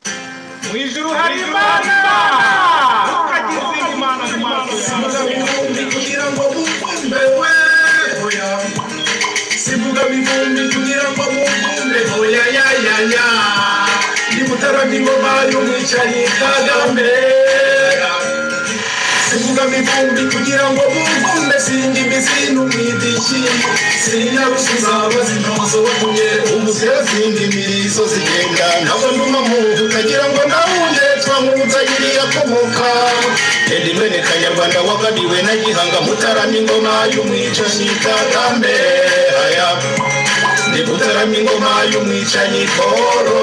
Mu ijuru hari Imana tukagize Imana mu maso yawe ibihumbi kugira ngo mukunde hoya sivuga ibihumbi kugira ngo mukunde hoya ya ya ya nimutara ingoma y'umwicanyi kagame sivuga ibihumbi kugira ngo mukunde singa imizi n'umwidishi sinyarusuza abazintozo batumye umuzira singa imirizo zigenda ntabwo nduma muntu ukagira ngo ndahunge twamubuza iriya komoka Edi mwene kanyarwanda wagabiwe na gihanga mutarama ingoma y'umwicanyi kagambe aya ndi mutarama ingoma y'umwicanyi koro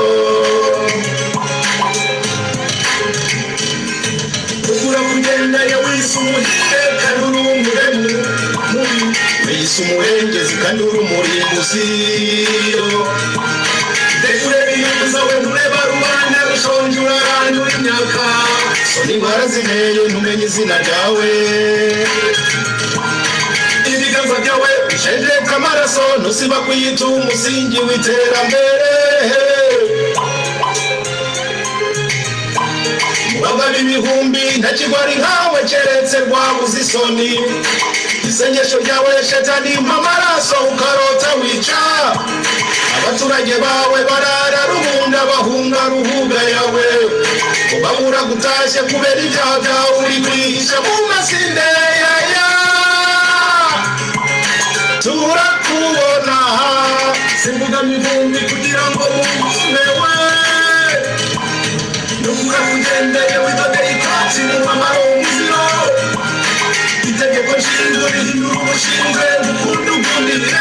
ugura kugenda yawisa umuhire kandi uri umuremu mubi wiyisa umuhengezi kandi uri umurimbuzi ndekure biyuza we ntureba rubanda rushonje urarandura imyaka niba warazimeye ntumenye izina ryawe ibiganza byawe bishenjeka amaraso ntusiba kuyita umusingi w'iterambere bababi ibihumbi nta kigwari nkawe keretse rwabuze isoni isengesho ryawe shetani mpamaraso ukarota wica abaturage bawe barara rubunda bahunga ruhuga yawe ubabura gutashye kubera ibyaha byawe uri kwihisha mu masinde yaya turakubona simbuga mivumbi kugira ngo mugumewe Nunca kugendeye witondere ikoti mu mamaro umuziro itegeko nshingiro rihindura umushinge gukunda ugundire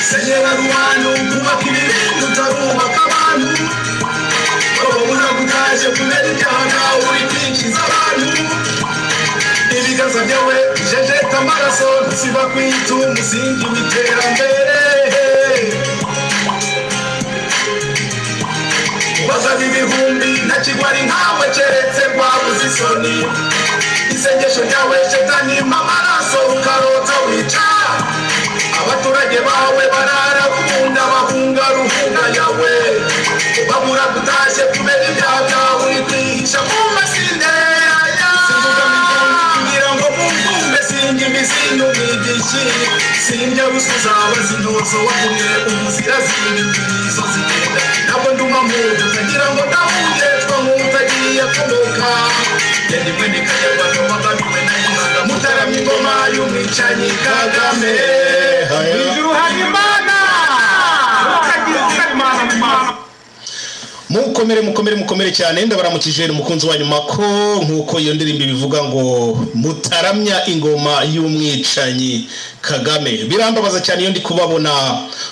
senyera rubanda ukubaka ibibindi utarubaka abantu bababura gutaje kubera ibyaha nawe uri kwinjiza abantu ibiganza byawe jejeta amaraso nsiba kwita umusingi w'iterambere bazana ibihumbi nta kigwari nkawe keretse rwabuze isoni isengesho ryawe shetani amaraso ukarota wica abaturage bawe barara gukunda bahunga ruhunga yawe babura gutashye kubera ibyaha byawe uri kwihisha mu masinde yaya kugira ngo mumvumbe singa imizi n'umwigishi sinjya rusuza abazintozo wakumye umuzira zindi imirizo zigenda ntabwo nduma muntu ntagira ngo ndahunge twa nk'utagiye kunuka yari mwene kanyarwanda wagabiwe na imana mutarama ingoma y'umwicanyi kagame mu ijuru hari Imana tukagize Imana mu maso mukomere mukomere mukomere cyane ndabaramukije umukunzi wa nyuma ko nk'uko iyo ndirimbo ibivuga ngo mutaramya ingoma y'umwicanyi kagame birambabaza cyane iyo ndi kubabona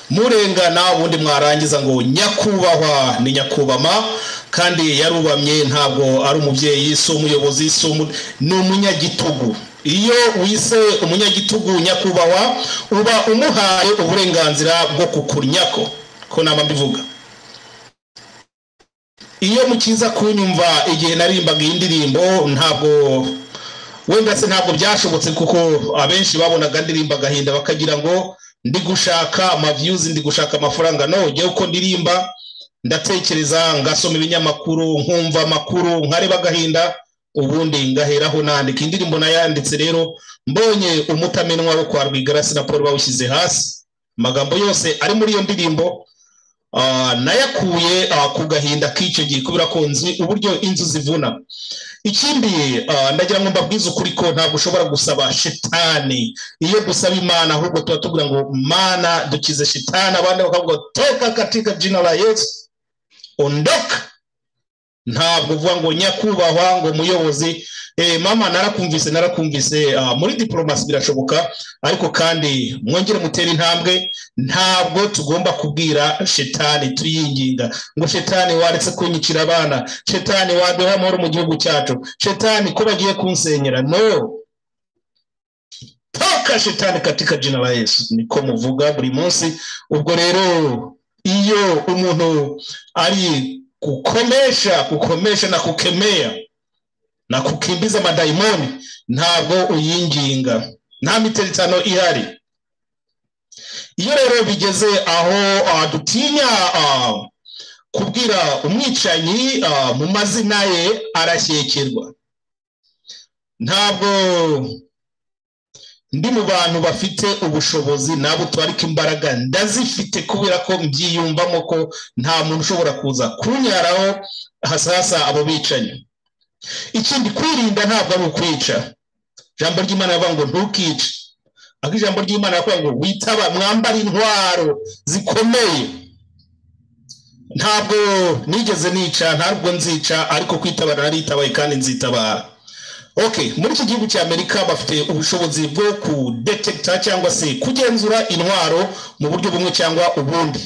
murengana ubundi mwarangiza ngo nyakubahwa ni nyakubama kandi yarubamye ntabwo ari umubyeyi si umuyobozi si umu ni umunyagitugu iyo wise umunyagitugu nyakubahwa uba umuhaye uburenganzira bwo kukuryako ko naba mbivuga iyo mukiza kunyumva igihe narimbaga iyi ndirimbo ntabwo wenda se ntabwo byashobotse kuko abenshi babonaga ndirimba agahinda bakagira ngo ndi gushaka amaviyuzi ndi gushaka amafaranga none uko ndirimba ndatekereza ngasoma ibinyamakuru nkumva amakuru nkareba agahinda ubundi ngaheraho nandika indirimbo nayanditse rero mbonye umutamenwa wo kwa rwigarasi na paul bawushyize hasi amagambo yose ari muri iyo ndirimbo Ah, nayakuye ah, ku gahinda k'icyo gihe kubera ko nzi uburyo inzu zivuna ikindi ah, ndagira ngo mbabwize ukuri ko ntabwo ushobora gusaba shitani iyo dusaba imana ahubwo tuba tugira ngo mana dukize shitani abandi bakavuga toka katika jina la yesu ondoka ntabwo uvuga ngo nyakubahwa ngo muyobozi eh, mama narakumvise narakumvise ah, muri diporomasi birashoboka ariko kandi mwongere mutere intambwe ntabwo tugomba kubwira shetani tuyinginga ngo shetani waretse kunyicira abana shetani waduha amahoro mu gihugu cyacu shetani ko bagiye kunsenyera no toka shetani katika jina la yesu niko muvuga buri munsi ubwo rero iyo umuntu ari kukomesha kukomesha na kukemea na kukimbiza madayimoni ntabwo uyinginga nta miteritano ihari iyo rero bigeze aho ah, dutinya ah, kubwira umwicanyi ah, mu mazina ye arashyekerwa ntabwo ndi mu bantu bafite ubushobozi ntabwo tubarika imbaraga ndazifite kubera ko mbyiyumvamo ko nta muntu ushobora kuza kunyaraho hasasa abo bicanyi ikindi kwirinda ntabwo ari ukwica ijambo ry'imana rivuga ngo ntukice ariko ijambo ry'imana rivuga ngo witaba mwambare intwaro zikomeye ntabwo nigeze nica ntabwo nzica ariko kwitabara naritabaye kandi nzitabara ok muri iki gihugu cya amerika bafite ubushobozi bwo kudetekita cyangwa se kugenzura intwaro mu buryo bumwe cyangwa ubundi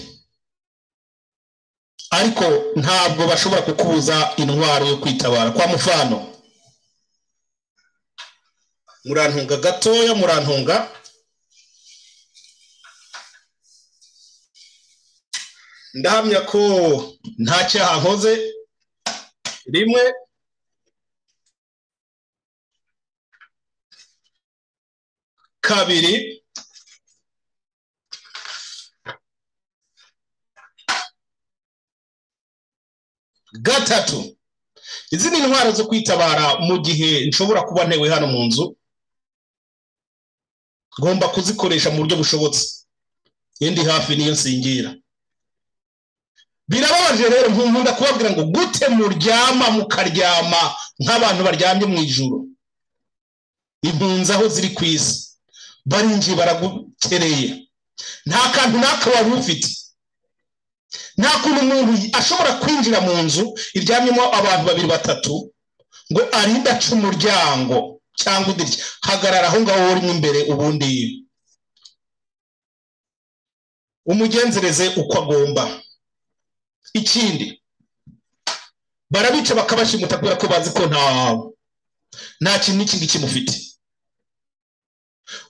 ariko ntabwo bashobora kukubuza intwaro yo kwitabara kwa mufano murantunga gatoya murantunga ndahamya ko nta cyaha nkoze rimwe kabiri gatatu izi ni intwaro zo kwitabara mu gihe nshobora kuba ntewe hano mu nzu ngomba kuzikoresha mu buryo bushobotse iyo ndi hafi niyo nsingira birababaje rero nkunda kubabwira ngo gute muryama mukaryama nk'abantu baryamye mu ijoro impunzi aho ziri ku isi barinjiye baragukereye nta kantu n'aka wari ufite nta kuntu umuntu ashobora kwinjira mu nzu iryamyemo abantu babiri batatu ngo arinde aca umuryango cyangwa udirya hagarara aho ngaho urimo imbere ubundi umugenzereze uko agomba ikindi barabica bakabashimuta kubera ko bazi ko nta nta kintu n'ikindi kimufite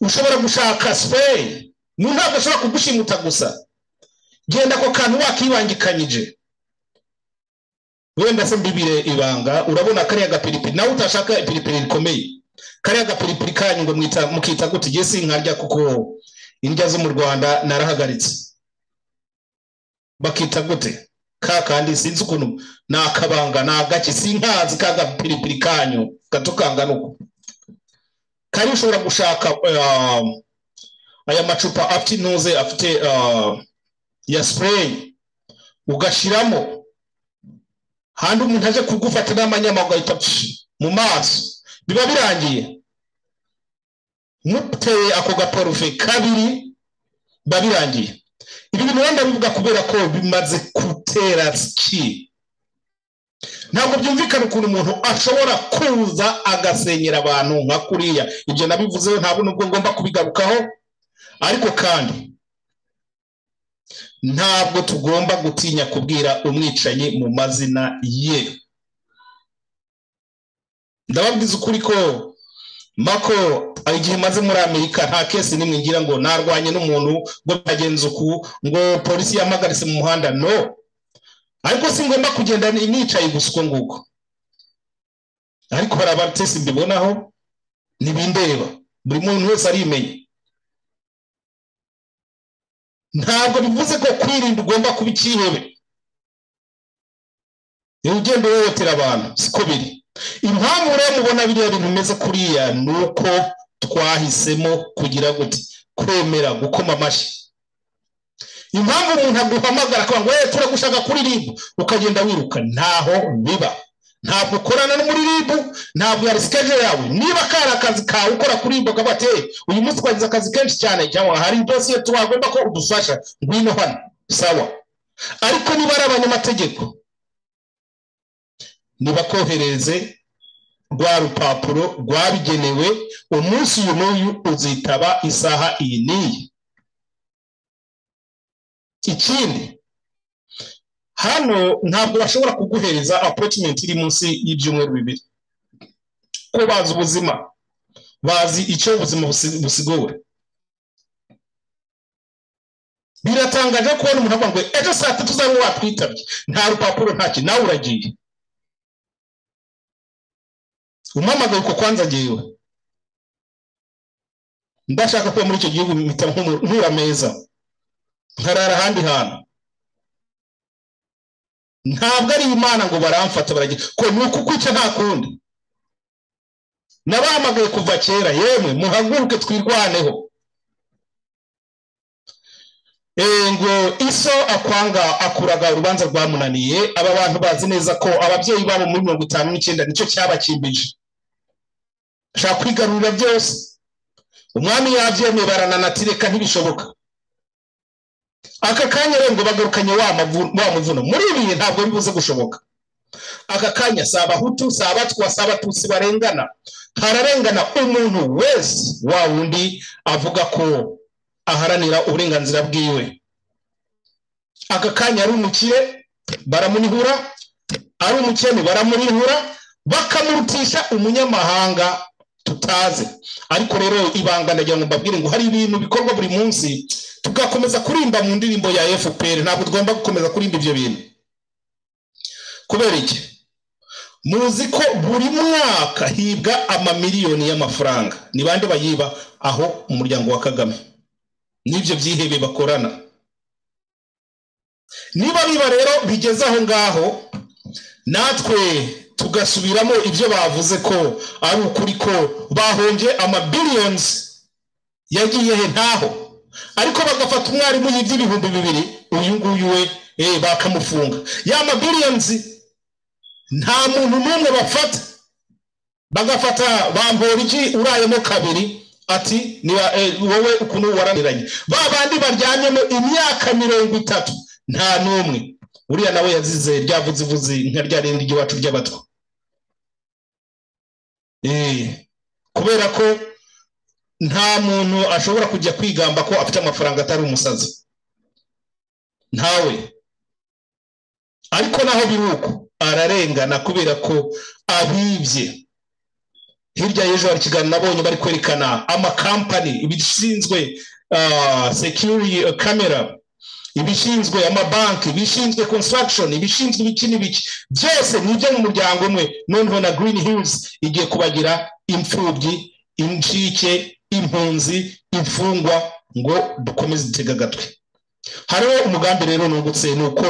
ushobora gushaka sipeyini ni ntabwo ashobora kugushimuta gusa genda ako kantu wakibangikanyije wenda se mbibire ibanga urabona kariya gapiripiri nawe utashaka ipiripiri rikomeye kariya gapiripiri kanyu ngo mwita- mukita gute igihe sinkarya kuko indya zo mu rwanda narahagaritse bakita gute ka kandi sinzi ukuntu ni akabanga ni agake sinkazi ka gapiripiri kanyu gato kangana uko kari ushobora gushaka um, aya macupa afite intuze afite uh, ya sipureyi ugashyiramo handi umuntu aje kugufata n'amanyama ugahita pshi mu maso biba birangiye muteye ako gaporufe kabiri biba birangiye ibi bintu wenda bivuga kubera ko bimaze gutera ki ntabwo byumvikana ukuntu umuntu ashobora kuza agasenyera abantu nka kuriya ibyo nabivuzeho ntabwo nubwo ngomba kubigarukaho ariko kandi ntabwo tugomba gutinya kubwira umwicanyi mu mazina ye ndababwiza ukuri ko mako igihe maze muri amerika nta kesi n'imwe ngira ngo narwanye n'umuntu ngo byagenze uku ngo polisi yamagaritse mu muhanda no ariko si ngombwa kugenda ni- nicaye gusa uko nguko ariko hari abatesi mbibonaho ntibindeba buri muntu wese arimenya ntabwo bivuze ko kwirinda ugomba kuba icyihebe niba ugenda uhohotera abantu siko biri impamvu rero mubona biriya bintu bimeze kuriya ni uko twahisemo kugira gute kwemera gukoma amashyi impamvu umuntu aguhamagara akavuga ngo "Eh, turagushaka kuri ribu ukagenda wiruka ntaho biba ntabwo ukorana no muri ribu ntabwo yari sikeje yawe niba kari akazi kawe ukora kuri ribu akavuga ati "Eh, uyu munsi twagize akazi kenshi cyane cyangwa hari dosiye twagomba ko udufasha ngwino hano sawa ariko niba ari abanyamategeko nibakohereze rwa rupapuro rwabigenewe umunsi uyu n'uyu uzitaba isaha iyi n'iyi ikindi hano ntabwo bashobora kuguhereza apotimenti iri munsi y'ibyumweru bibiri ko bazi ubuzima bazi icyo ubuzima busi- busigowe biratangaje kubona umuntu avuga ngo ejo saa tatu uzaba watwitabye nta rupapuro ntacyo nawe uragiye umamagaye uko kwanza agiyewe ndashaka kuba muri icyo gihugu mpita nkumu- nkura meza nkarara ahandi hantu ntabwo ari imana ngo baramfata baragira ko ni uku kwica nta kundi nabahamagaye kuva kera yemwe muhaguruke twirwaneho Eh, ngo iso akwanga akuraga urubanza rwamunaniye aba bantu bazi neza ko ababyeyi babo muri mirongo itanu n'icyenda nicyo cyabakimbije ashaka kwigarurira byose umwami yabyemeye barananatireka ntibishoboka aka kanya rero ngo bagarukanye wa mavu- wa muvuno muri ibi bihe ntabwo bibuze gushoboka aka kanya si abahutu si abatwa si abatutsi barengana hararengana umuntu wese wa wundi avuga ko aharanira uburenganzira bwiwe aka kanya ari umukire baramunihura ari umukene baramunihura bakamurutisha umunyamahanga tutazi ariko rero ibanga ndagira ngo mbabwire ngo hari ibintu bikorwa buri munsi tugakomeza kurimba mu ndirimbo ya fpr ntabwo tugomba gukomeza kurimba ibyo bintu kubera iki muzi ko buri mwaka hibwa amamiliyoni y'amafaranga ni bande bayiba aho umuryango wa kagame n'ibyo byihebe bakorana niba biba rero bigeze aho ngaho natwe tugasubiramo ibyo bavuze ko ari ukuri ko bahombye amabiliyonizi yagiye he ntaho ariko bagafata umwarimu yibye ibihumbi bibiri uyu nguyu we eh, bakamufunga ya mabiliyonizi nta muntu n'umwe bafata bagafata bamporiki urayemo kabiri ati ni wa- eh, wowe ukuntu waraniranye ba bandi baryamyemo imyaka mirongo itatu nta n'umwe uriya nawe yazize ryavuzivuzi nka rya rindi ry'iwacu ry'abatwa Eh, kubera ko nta muntu ashobora kujya kwigamba ko afite amafaranga atari umusazi ntawe ariko naho biri uko ararengana kubera ko abibye hirya y'ejo hari ikiganiro nabonye bari kwerekana amakampani ibishinzwe ah, security ah, camera ibishinzwe amabanki ibishinzwe construction ibishinzwe ibiki n'ibiki byose ni ibyo mu muryango umwe noneho na green hills igiye kubagira imfubyi incike impunzi imfungwa ngo dukomeze dutega agatwe hariho umugambi rero nungutse ni uko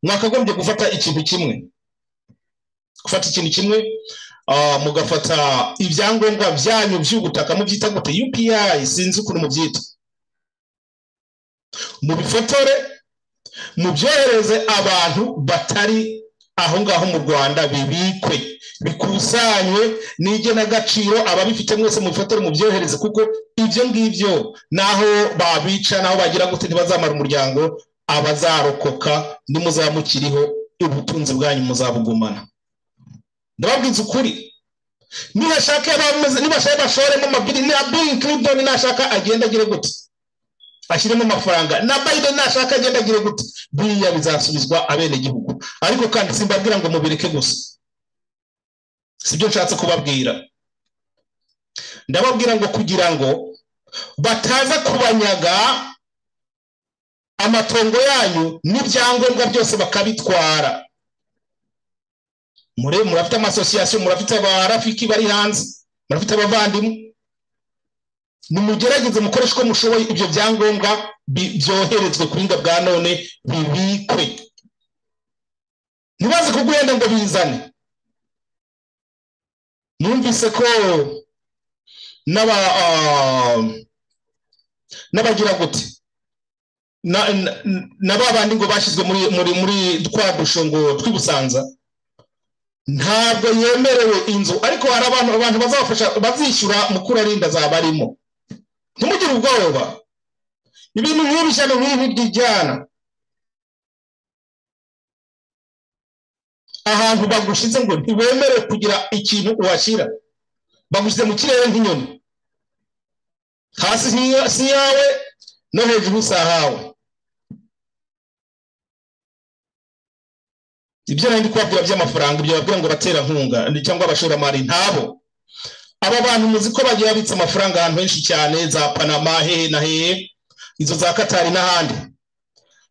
mwakagombye gufata ikintu kimwe gufata ikintu kimwe ah, mugafata ibyangombwa byanyu by'ubutaka mubyita gute upi sinzi ukuntu mubyita mubifotore mubyohereze abantu batari aho ngaho mu rwanda bibikwe bikusanywe n'igenagaciro ababifite mwese mubifotore mubyohereze kuko ibyo ngibyo n'aho babica n'aho bagira gute ntibazamara umuryango abazarokoka nimuzamukiriho ubutunzi bwanyu muzabugumana ndababwiza ukuri nibashaka bameze nibashaka bashoremo amabiri na Bill Clinton nashaka agenda agire gute ashyiremo amafaranga na Biden nashaka agenda agire gute biriya bizasubizwa abenegihugu ariko kandi simbabwira ngo mubireke gusa sibyo nshatse kubabwira ndababwira ngo kugira ngo bataza kubanyaga amatongo yanyu n'ibyangombwa byose bakabitwara mure murafite amasosiyasiyo murafite abarafiki bari hanze murafite abavandimwe nimugerageze mukoreshe uko mushoboye ibyo byangombwa bi- byoherezwe ku buhinga bwa none bibikwe ntibaze kugwenda ngo bizane numvise ko n'aba ah, n'abagira gute na- na- na ba bandi ngo bashyizwe muri muri muri twa dushongo tw'ibusanza ntabwo yemerewe inzu ariko hari abantu abantu bazafasha bazishyura mukurarinda azaba arimo ntimugire ubwoba ibintu nk'ibi ishyano nk'ibi byijyana ahantu bagushize ngo ntiwemerewe kugira ikintu uhashyira bagushyize mu kirere nk'inyoni hasi nk'iyo- si iyawe no hejuru si ahawe ibyo nari ndi kubabwira by'amafaranga ibyo babwira ngo abaterankunga ni- cyangwa abashoramari ntabo aba bantu muzi ko bagiye babitse amafaranga ahantu henshi cyane za panama hehe na hehe izo za katari n'ahandi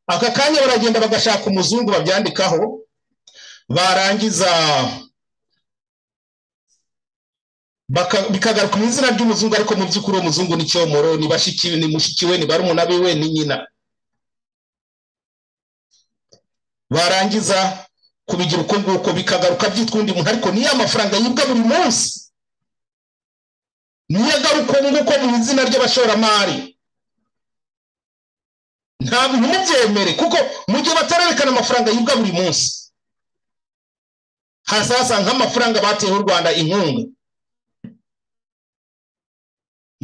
aka kanya baragenda bagashaka umuzungu babyandikaho barangiza baka- bikagaruka mu izina ry'umuzungu ariko mu by'ukuri uwo muzungu ni cyomoro ni bashiki ni mushiki we ni barumuna biwe ni nyina barangiza kubigira uko nguko bikagaruka byitwa undi muntu ariko niyo amafaranga yibwa buri munsi niyo agaruka ubu nguko mu izina ry'abashoramari nta bintu mubyemere kuko mu gihe batarerekana amafaranga yibwa buri munsi hazasanga amafaranga bateyeho u rwanda inkunga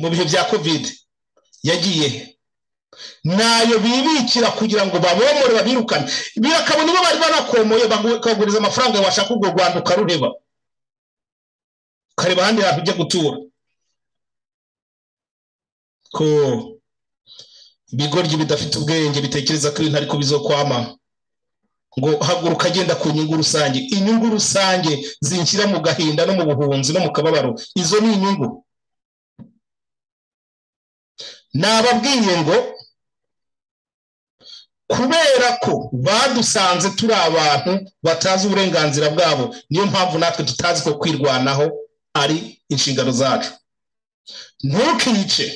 mu bihe bya kovide yagiye nayo bibikira kugira ngo babomore babirukane birakabona nibo bari banakomoye bakaguriza amafaranga washaka urwo rwanda ukarureba ukareba ahandi hantu ujya gutura ko ibigoryi bidafite ubwenge bitekereza ko ibintu ariko bizokwama ngo haguruka agenda ku nyungu rusange inyungu rusange zinshyira mu gahinda no mu buhunzi no mu kababaro izo ni inyungu nababwiye ngo kubera ko badusanze turi abantu batazi uburenganzira bwabo niyo mpamvu natwe tutazi ko kwirwanaho ari inshingano zacu ntukice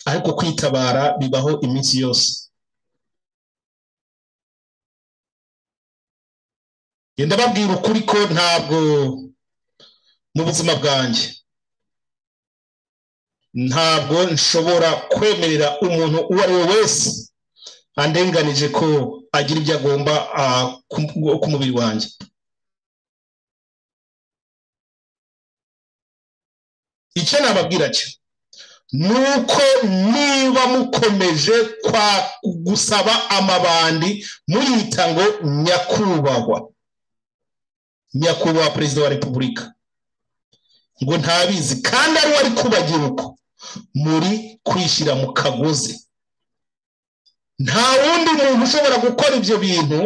ariko kwitabara bibaho iminsi yose genda babwira ukuri ko ntabwo mu buzima bwanjye ntabwo nshobora kwemerera umuntu uwo ari we wese andenganije ko agira ibyo agomba ku mubiri wanjye icyo nababwira cyo ni uko niba mukomeje kwa gusaba amabandi muyita ngo nyakubahwa nyakubahwa perezida wa repubulika ngo ntabizi kandi ari we ari kubagira uko muri kwishyira mu kagozi nta wundi muntu ushobora gukora ibyo bintu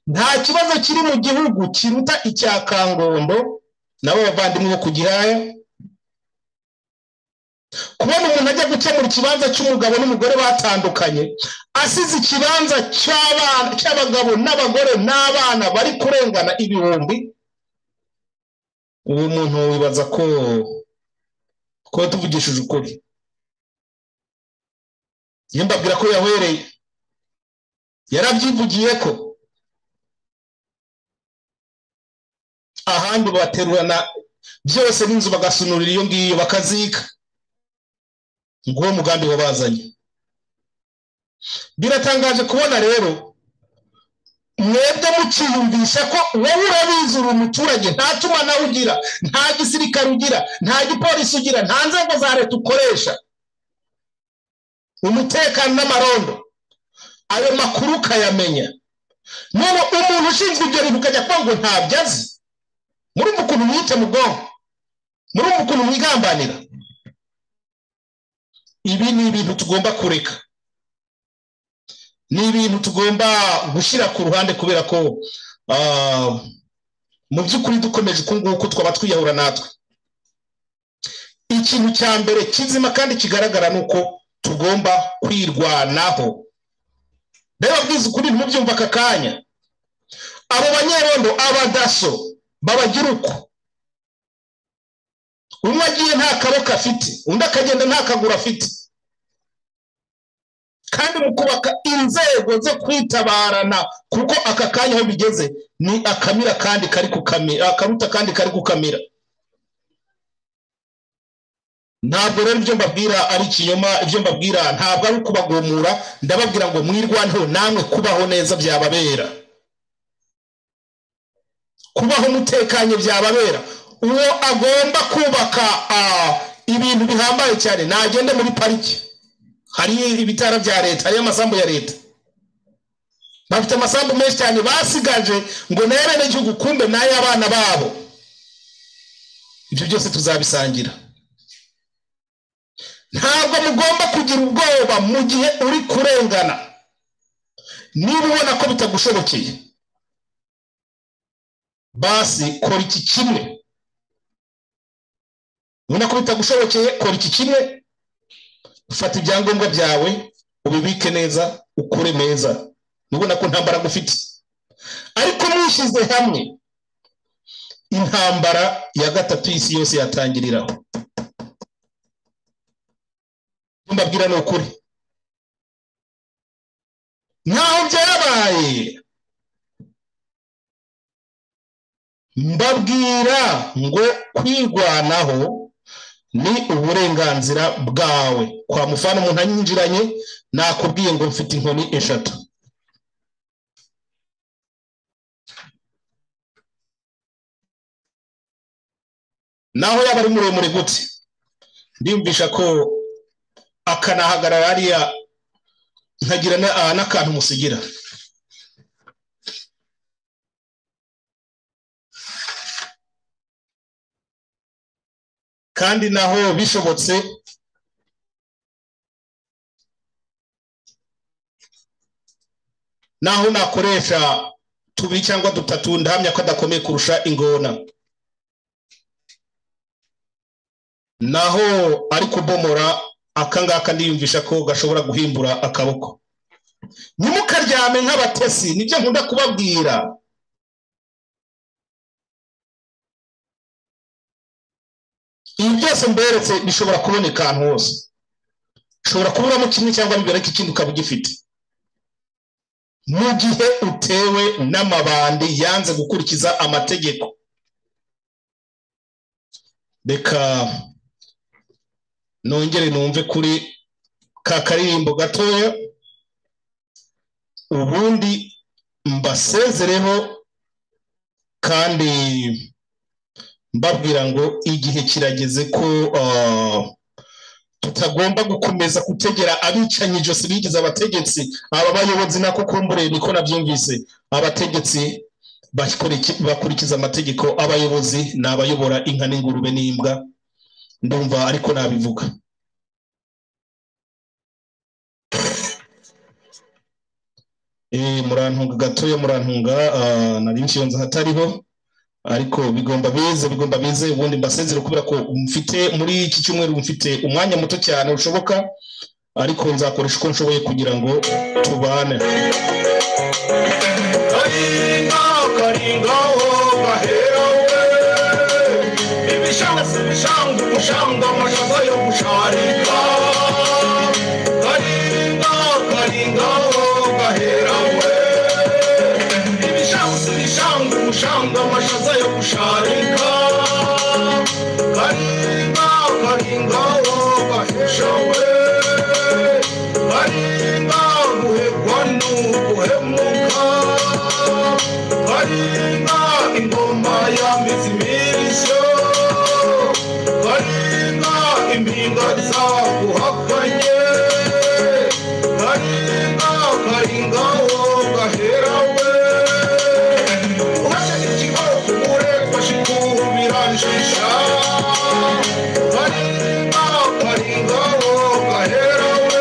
nta kibazo kiri mu gihugu kiruta icya kangondo nabo bavandimwe bo ku gihaya kubona umuntu ajya gukemura ikibanza cy'umugabo n'umugore batandukanye asize ikibanza cy'abagabo n'abagore n'abana bari kurengana ibihumbi uwo muntu wibaza ko kuba tuvugishije ukuri iyo mbabwira ko yahwereye yarabyivugiye ko ahandi baterurana byose n'inzu bagasunurira iyo ngiyo bakazika nguwo mugambi wabazanye biratangaje kubona rero mwebwe mukiyumvisha ko wowe urabizi uri umuturage nta tumanaho ugira nta gisirikare ugira nta gipolisi ugira nta nzego za leta ukoresha umutekano n'amarondo ayo makuru ukayamenya none umuntu ushinzwe ibyo bintu ukajya kuba ngo ntabyo azi murumva ukuntu mwite mu bwonko murumva ukuntu mwigambanira ibi ni ibintu tugomba kureka ni ibintu tugomba gushyira ku ruhande kubera ko mu by'ukuri dukomeje uku nguku twaba twiyahura natwe ikintu cya mbere kizima kandi kigaragara ni uko tugomba kwirwanaho reba bwiza ukuri ntimubyumva aka kanya abo banyerondo abadaso babagira uko umwe agiye nta kaboko afite undi akagenda nta kaguru afite kandi mu kubaka inzego zo kwitabarana kuko aka kanya aho bigeze ni akamira kandi kari kukamira akaruta kandi kari kukamira ntabwo rero ibyo mbabwira ari ikinyoma ibyo mbabwira ntabwo ari ukubagomura ndababwira ngo mwirwaneho namwe kubaho neza byababera kubaho mutekanye byababera uwo agomba kubaka ibintu bihambaye cyane nagende muri pariki hari ibitaro bya leta hariyo amasambu ya leta bafite amasambu menshi cyane basigaje ngo nayo bene gihugu kumbe n'ay'abana babo ibyo byose tuzabisangira ntabwo mugomba kugira ubwoba mu gihe uri kurengana niba ubona ko bitagushobokeye basi kora iki kimwe ubona ko bitagushobokeye kora iki kimwe fata ibyangombwa byawe ubibike neza ukure neza ubona ko ntambara ufite ariko mwishyize hamwe intambara ya gatatu y'isi yose yatangiriraho mbabwira ni ukuri ntaho byabaye mbabwira ngo kwirwanaho ni uburenganzira bwawe kwa mufana umuntu anyinjiranye nakubwiye ngo mfite inkoni eshatu naho yaba ari muremure gute ndiyumvisha ko akanahagarara hariya nkagira na- ah, n'akantu musigira kandi naho bishobotse naho nakoresha tubiri cyangwa dutatu ndahamya ko adakomeye kurusha ingona naho ari kubomora akangaka ndiyumvisha ko gashobora guhimbura akaboko ntimukaryame nk'abatesi nibyo nkunda kubabwira ibi byose mberetse bishobora kuboneka ahantu hose ushobora kuburamo kimwe cyangwa biboneka ikindi ukaba ugifite mu gihe utewe n'amabandi yanze gukurikiza amategeko reka nongere numve kuri ka karirimbo gatoya ubundi mbasezereho kandi mbabwira ngo igihe kirageze ko ah, tutagomba gukomeza gutegera abicanyi ijosi bigize abategetsi aba bayobozi nako kumbure niko nabyumvise abategetsi bakoriki- bakurikiza amategeko abayobozi ni abayobora inka n'ingurube n'imbwa ndumva ariko nabivuga Eh, murantunga gatoya murantunga ah, nari nshyonza hatariho ariko bigomba bize bigomba bize ubundi mbasezere kubera ko mfite muri iki cyumweru mfite umwanya muto cyane ushoboka ariko nzakoresha uko nshoboye kugira ngo tubane Karinga, karinga, oh, gahera we. Ibishanga si ibishanga, umushanga amashaza yo gusharika. Karinga, karinga, oh, gahera we. Ibishanga si ibishanga, umushanga amashaza yo gusharika. Karinga, karinga, oh, gahesha we. Karinga guhebwa n'uguhemuka Karinga ingoma yambitse imirishyo Karinga impinga zaguhakanye Karinga karinga wowe gahera we Uhashe ikigoroko ubure twashikubira nshisha Karinga karinga wowe gahera we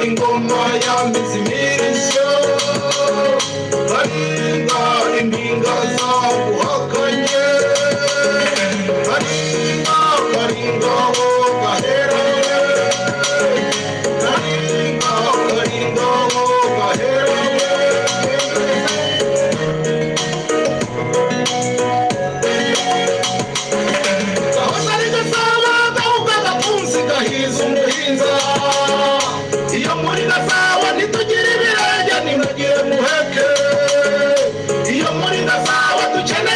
Ingoma yambitse imirishyo Haringa impinga zaguhakanye Haringa karinga ho gahera Haringa karinga ho gahera iyo muri gasabo ntitugire ibirenge ntibagire muheke iyo muri gasabo tugire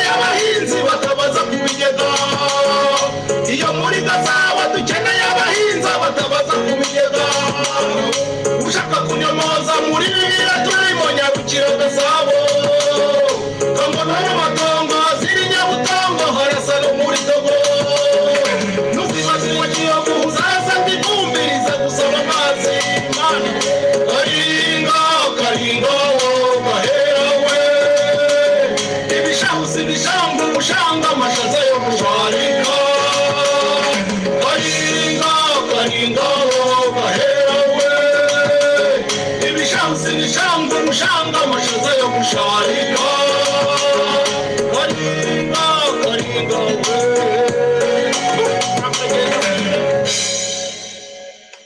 gushanga amashaza yo gusharira